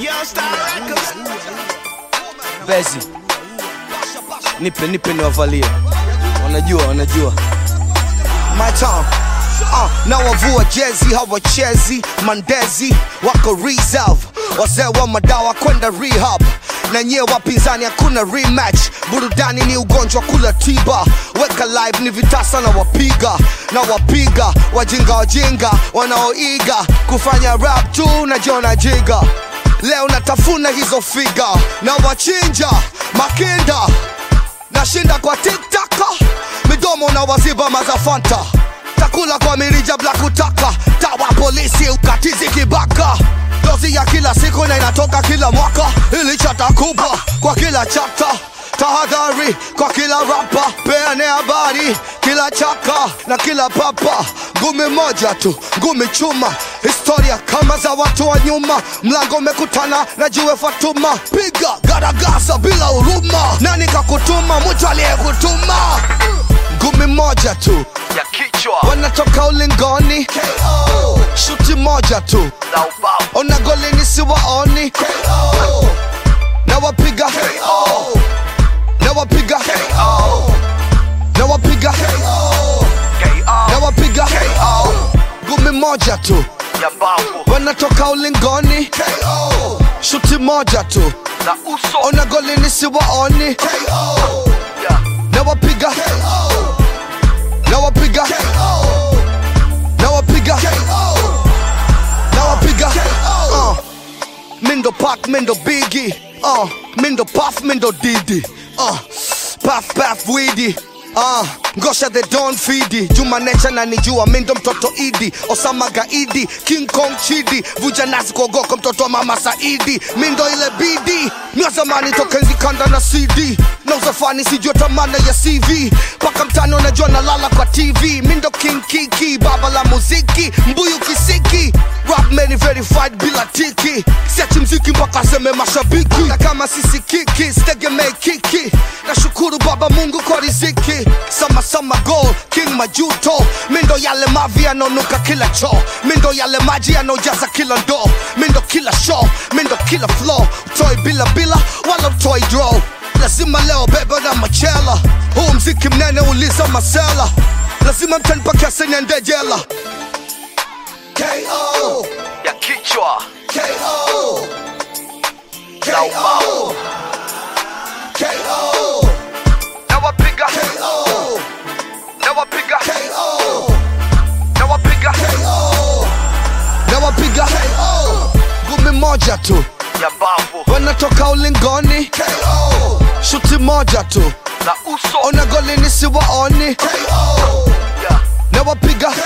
Bezi, nipe nipe niwavalie, wanajua wanajua my time uh, na wavua jezi hawachezi mandezi wako reserve wazee wa madawa kwenda rehab na nyie wapinzani hakuna rematch burudani ni ugonjwa kula tiba weka live ni vitasa na wapiga na wapiga wajinga wajinga wanaoiga kufanya rap tu na jona jiga leo natafuna hizo figa na wachinja makinda nashinda kwa tiktaka midomo na waziba mazafanta takula kwa mirija bla kutaka tawa polisi ukatizi kibaka dozi ya kila siku na inatoka kila mwaka ili chata kubwa kwa kila chapta tahadhari kwa kila rapa peane habari kila chaka na kila papa ngumi moja tu ngumi chuma historia kama za watu wa nyuma mlango umekutana na jiwe fatuma piga garagasa bila huruma nani kakutuma mtu aliyekutuma ngumi moja tu ya kichwa wanatoka ulingoni shuti moja tu na ubavu ona golini siwaoni na wapiga na wapiga na wapiga na wapiga ngumi moja tu ya mbavu wanatoka ulingoni shuti moja tu na uso ona golini siwaoni ya na wapiga na wapiga na wapiga na wapiga uh. mindo pak mindo bigi uh. mindo paf mindo didi uh. paf paf widi Uh, ngosha the don fidi juma necha na nijua mindo mtoto idi osama gaidi king kong chidi vuja nazi kuogoko mtoto wa mama saidi mindo ile bidi mia zamani toka enzi kanda na cd na uzafani sijua tamana ya cv paka mtano najua nalala kwa tv mindo king kiki baba la muziki mbuyu kisiki rap many verified bila tiki siachi mziki mpaka seme mashabiki na kama sisi kiki sitegemei kiki nashukuru baba mungu kwa riziki sama sama goal king majuto mindo yale mavi yanaonuka kila choo mindo yale maji yanaojaza kila ndoo mindo kila show mindo kila flow utoi bila bila wala utoi draw lazima leo beba na machela huu mziki mnene uliza masela lazima mtanipakese niende jela K.O. ya kichwa K.O. na ubavu K.O. na wapiga K.O. na wapiga K.O. na wapiga na wapiga ngumi moja tu ya mbavu wanatoka ulingoni shuti moja tu na uso ona golini siwaoni ya na wapiga